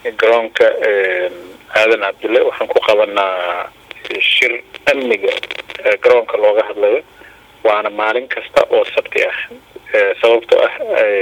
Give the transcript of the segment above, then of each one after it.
garoonka aadan cabdulle waxaan ku qabanaa shir amniga garoonka looga hadlayo waana maalin kasta oo sabti ah sababto ah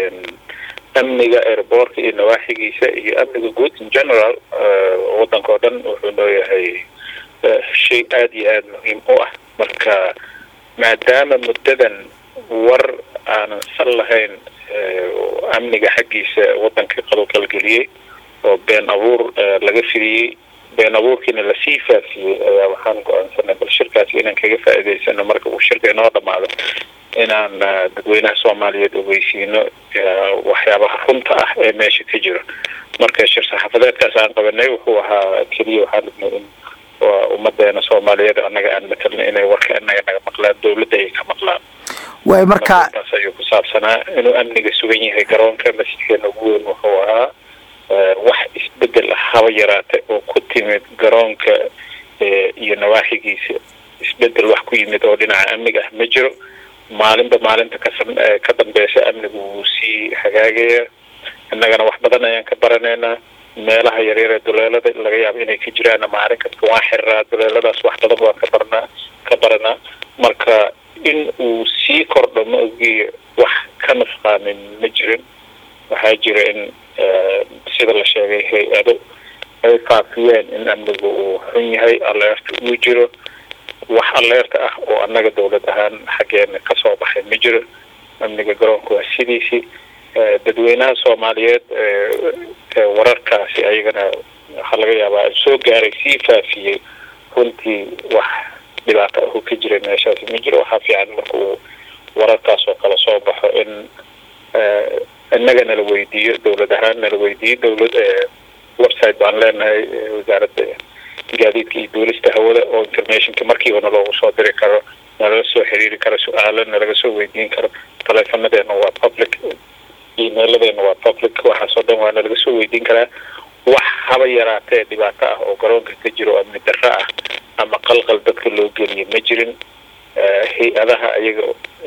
amniga airboortka iyo nawaaxigiisa iyo amniga guud in general waddanka oo dhan wuxuu nooyahay shay aada iyo aada muhiim u ah marka maadaama muddadan war aanan sal lahayn amniga xaggiisa waddankii qalqalgeliyey oo been abuur laga fidiyey been abuurkiina lasii faafiyey ayaa waxaan go-aansanay bal shirkaasi inaan kaga faa'iidaysano marka uu shirka inoo dhamaado inaan dadweynaha soomaaliyeed ogeysiino waxyaabaha runta ah ee meesha ka jiro marka shir saxaafadeedkaas aan qabanay wuxuu ahaa keliya waxaan rabnay in ummadeena soomaaliyeed annaga aan matalna inay warka inaga naga maqlaan dawladda ay ka maqlaan way marka taas ayuu ku saabsanaa inuu amniga sugan yahay garoonka masjidkeena ugu weyn wuxuu ahaa wax isbedel ah haba yaraate oo ku timid garoonka iyo nawaaxigiisa isbedel wax ku yimid oo dhinaca amniga ah ma jiro maalinba maalinta kasan ka dambeysa amnigu wuu sii hagaagaya innagana wax badan ayaan ka baranaynaa meelaha yaryar ee duleelada laga yaabo inay ka jiraan maalin kasta waan xiriraa duleeladaas wax badan waan ka barnaa ka baranaa marka in uu sii kordho ma ogiyo wax ka nusqaamin ma jirin waxaa jira in sida la sheegay hay-ado ay faafiyeen in amnigu uu xun yahay aleerta uu jiro wax aleerta ah oo annaga dawlad ahaan xaggeena kasoo baxay ma jiro amniga garoonka waa sidiisii dadweynaha soomaaliyeed wararkaasi ayagana waxaa laga yaabaa soo gaaray sii faafiyey runtii wax dhibaato ahu ka jiray meeshaasi ma jiro waxaa fiican marka uu wararkaas oo kale soo baxo in innaga nala weydiiyo dawlad ahaan nala weydiiyo dawlad website baan leenahay wasaaradda gaadiidka iyo duulista hawada oo informationka markiiba naloogu soo diri karo nalala soo xiriiri karo su-aalo nalaga soo weydiin karo taleefonadeena waa public emailadeena waa public waxaasoo dhan waa nalaga soo weydiin karaa wax haba yaraatee dhibaato ah oo garoonka ka jiro amni darro ah ama qalqal dadka loo geliyo ma jirin hay-adaha ayaga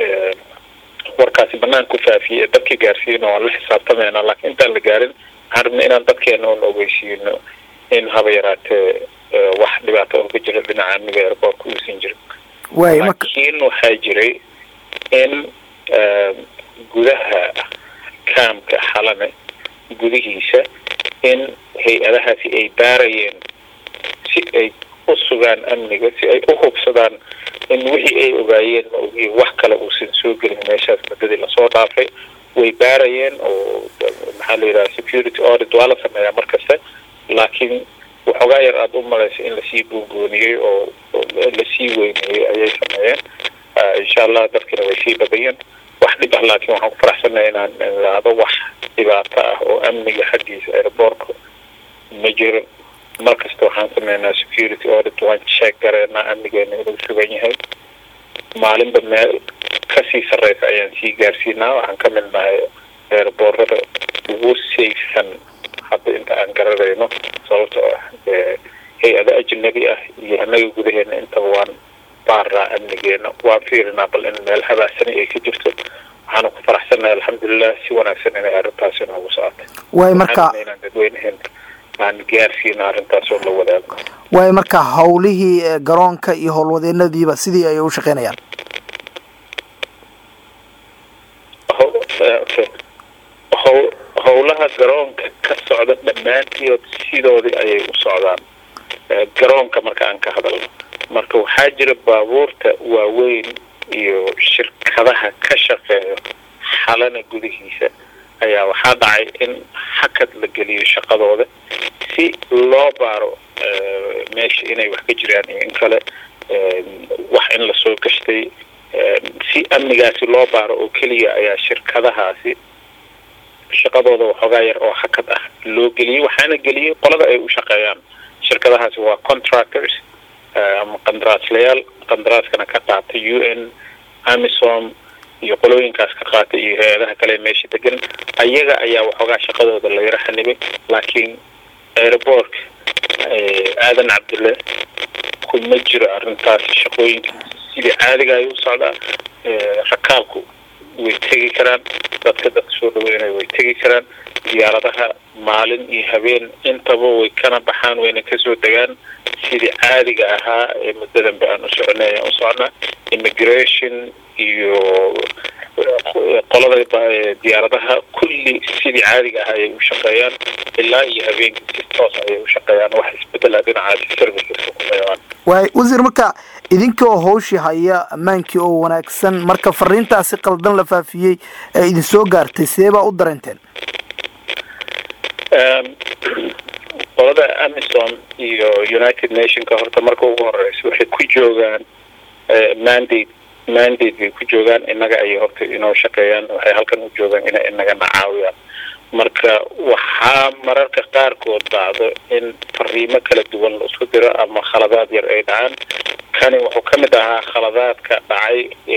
warkaasi banaan ku faafiyey ee dadka gaarsiina waan la xisaabtamayna laakiin intaan la gaarin waxaan rabnay inaan dadkeena oon ogeysiino in haba yaraatee wax dhibaato oo ka jira dhinaca amniga airboortka uusan jirin way laakiin waxaa jiray in gudaha kaamka xalane gudihiisa in hay-adahaasi ay baarayeen si ay u sugaan amniga si ay u hubsadaan in wixii ay ogaayeen ma ogiin wax kale uusan soo gelin meeshaas muddadii lasoo dhaafay way baarayeen oo maxaa la yidhaha security audit waa la sameeyaa mar kasta laakiin waxoogaa yar aada u malaysa in lasii buunbuuniyey oo lasii weyneeyey ayay sameeyeen insha allah dadkina way sii badayeen wax dhib ah laakiin waxaan ku faraxsannahay inaan ilaado wax dhibaato ah oo amniga xaggiisa airboortka ma jiro mar kasta waxaan sameynaa security audit waan sheeg gareynaa amnigeena inuu sugan yahay maalinba meel kasii sarreysa ayaan sii gaarsiinaa waxaan ka mid nahay airboorada ugu sayfsan hadda inta aan garanayno sababtoo ah hay-ado ajnabi ah iyo annaga gudaheena intaba waan baaraa amnigeena waan fiirinaa bal in meel habaasani ay ka jirto waxaana ku faraxsannahay alxamdulilah si wanaagsan inay arrintaasi noogu socotay way marka inaan dadweynaheena aan gaarsiino arrintaas oo la wadaago way marka hawlihii garoonka iyo howlwadeenadiiba sidii ay u shaqeynayaan how howlaha garoonka ka socda dhammaantiod sidoodii ayay u socdaan garoonka marka aan ka hadalno marka waxaa jira baabuurta waaweyn iyo shirkadaha ka shaqeeyo xalana gudihiisa ayaa waxaa dhacay in hakad la geliyo shaqadooda si loo baaro meesha inay wax ka jiraan iyo in kale wax in lasoo gashtay si amnigaasi loo baaro oo keliya ayaa shirkadahaasi shaqadooda waxoogaa yar oo hakad ah loo geliyey waxaana geliyey qolada ay u shaqeeyaan shirkadahaasi waa contractors ama qandaraaslayaal qandaraaskana ka qaata u n amisom iyo qolooyinkaas ka qaata iyo hay-adaha kale meesha degan ayaga ayaa waxoogaa shaqadooda la yaro xanibay laakiin airboortka aadan cabdulle kuma jiro arrintaas shaqooyinkiisa sidii caadiga ay u socdaa rakaabku way tegi karaan dadka dadka soo dhaweynaya way tegi karaan diyaaradaha maalin iyo habeen intaba way kana baxaan wayna kasoo degaan sidii caadiga ahaa ee muddadanba aan u soconay ayaan u socnaa immigration iyo qolada diyaaradaha kulli sidii caadiga ahaa ayay u shaqeeyaan ilaa iyo habeenkii si toos ayay u shaqeeyaan wax isbedela dhinacaasi serviceska kumayaan waay wasiir marka idinka oo hawshii haya ammaankii oo wanaagsan marka fariintaasi qaldan la faafiyey ee idin soo gaartay sidee baa u dareenteen qolada amison iyo united nationka horta marka ugu horeysa waxay ku joogaan mandate mandate bay ku joogaan innaga ayay horta inoo shaqeeyaan waxay halkan u joogaan inay inagana caawiyaan marka waxaa mararka qaarkood dhacdo in fariimo kala duwan la isku diro ama khaladaad yar ay dhacaan kani wuxuu ka mid ahaa khaladaadka dhacay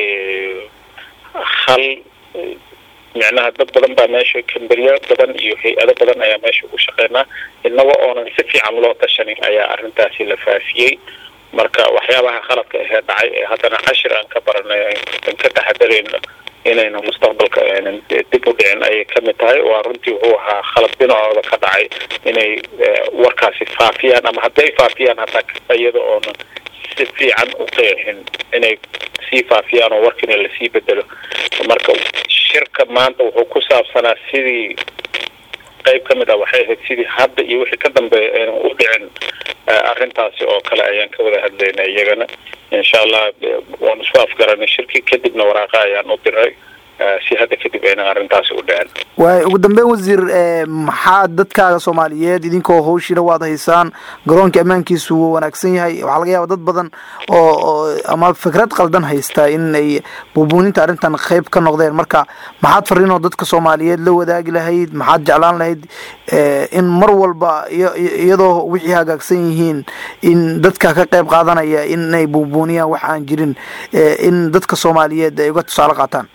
hal micnaha dad badan baa meesha kamberyo badan iyo hay-ado badan ayaa meesha ugu shaqeynaa inaga oonan si fiican loo tashanin ayaa arrintaasi la faafiyey marka waxyaabaha khaladka ahee dhacay ee haddana cashir aan ka baranay aan ka taxadarayno inaynu mustaqbalka aanan dib u dhicin ayay kamid tahay waa runtii wuxuu ahaa khalad dhinacooda ka dhacay inay warkaasi faafiyaan ama hadday faafiyaan hataa iyada oonan si fiican u qeexin inay sii faafiyaan oo warkiina lasii bedelo marka shirka maanta wuxuu ku saabsanaa sidii qayb ka mid ah waxay ahayd sidii hadda iyo wixii ka dambeeya aynan u dhicin arrintaasi oo kale ayaan ka wada hadlaynay iyagana insha allah waanu isku afgaranay shirkii kadibna waraaqa ayaan u diray si hadda kadib aynan arrintaasi u dhicin waay ugu dambeyn wasiir maxaa dadkaaga soomaaliyeed idinkoo hawshiina waad haysaan garoonka ammaankiisu wuu wanaagsan yahay waxaa laga yaaba dad badan oo ama fikrad qaldan haysta in ay buubuuninta arrintan qayb ka noqdeen marka maxaad fariinoo dadka soomaaliyeed la wadaagi lahayd maxaad jeclaan lahayd in mar walba iyadoo wixii hagaagsan yihiin in dadka ka qayb qaadanaya inay buubuuniyaan wax aan jirin in dadka soomaaliyeed ay uga tusaale qaataan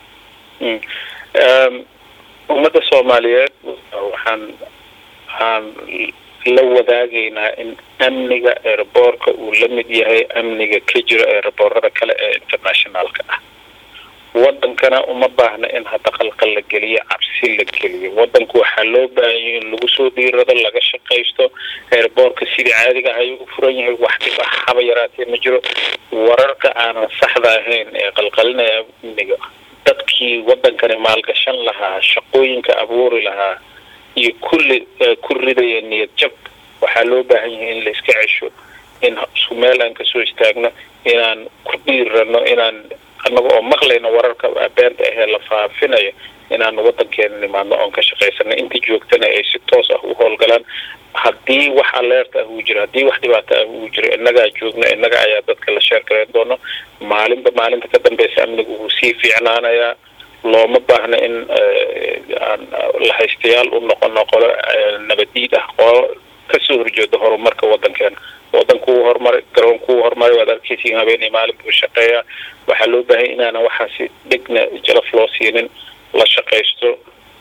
ummadda soomaaliyeed waxaan waxaan la wadaagaynaa in amniga airboortka uu la mid yahay amniga ka jira airboorada kale ee internationaalka ah wadankana uma baahna in hadda qalqal la geliyo cabsi la geliyo wadanku waxaa loo baahanyay in lagu soo diirado laga shaqaysto airboortka sidii caadiga ah ayuu u furan yahay wax dhib ah haba yaraatee ma jiro wararka aanan saxda ahayn ee qalqalinaya amniga dadkii wadankani maalgashan lahaa shaqooyinka abuuri lahaa iyo kulli ku ridaya niyad jab waxaa loo baahan yahay in la iska cesho in isku meel aan kasoo istaagno inaan ku dhiirano inaan annaga oo maqlayno wararka beenta ahee la faafinayo inaan wadankeena nimaadno oon ka shaqaysano intii joogtana ay si toos ah u howlgalaan haddii wax aleerta ah uu jiro haddii wax dhibaato ah uu jiro innagaa joogno innaga ayaa dadka la sheer garayn doono maalinba maalinta ka dambeysa amniga wuu sii fiicnaanayaa looma baahna in aan lahaystayaal u noqono qolo nabadiid ah qolo kasoo horjeeda horumarka wadankeena wadanku uu horumaray garoonku uu horumaray waad arkeysiin habeen iyo maalin buu shaqeeyaa waxaa loo baahanya inaana waxaasi dhegna jalaf loo siinin la shaqaysto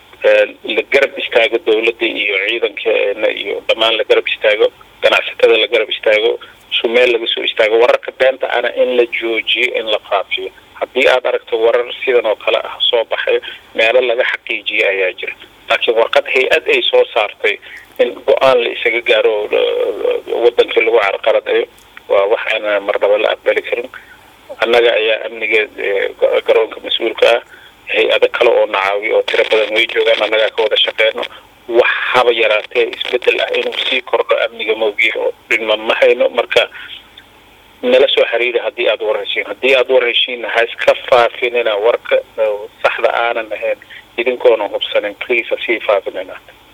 la garab istaago dawladda iyo ciidankeena iyo dhammaan la garab istaago ganacsatada la garab istaago su meel laga soo istaago wararka beenta ana in la joojiyo in la faafiyo haddii aad aragto warar sidan oo kale ah soo baxayo meelo laga xaqiijiyo ayaa jira laakiin warqad hay-ad ay soo saartay in go-aan la isaga gaaro wadankii lagu carqaladayo waa wax aan marnaba la aqbali karin annaga ayaa amniga garoonka mas-uulka ah hay-ado kale oo nacaawiyo oo tiro badan way joogaan annagaa ka wada shaqeyno wax haba yaraatee isbedel ah inuu sii kordho amniga mawgiya oo dhinma ma hayno marka nala soo xiriiri haddii aada war heshiin haddii aada war heshiinna ha iska faafinina warka saxda aanan ahayn idinkoona hubsanin please ha sii faafinina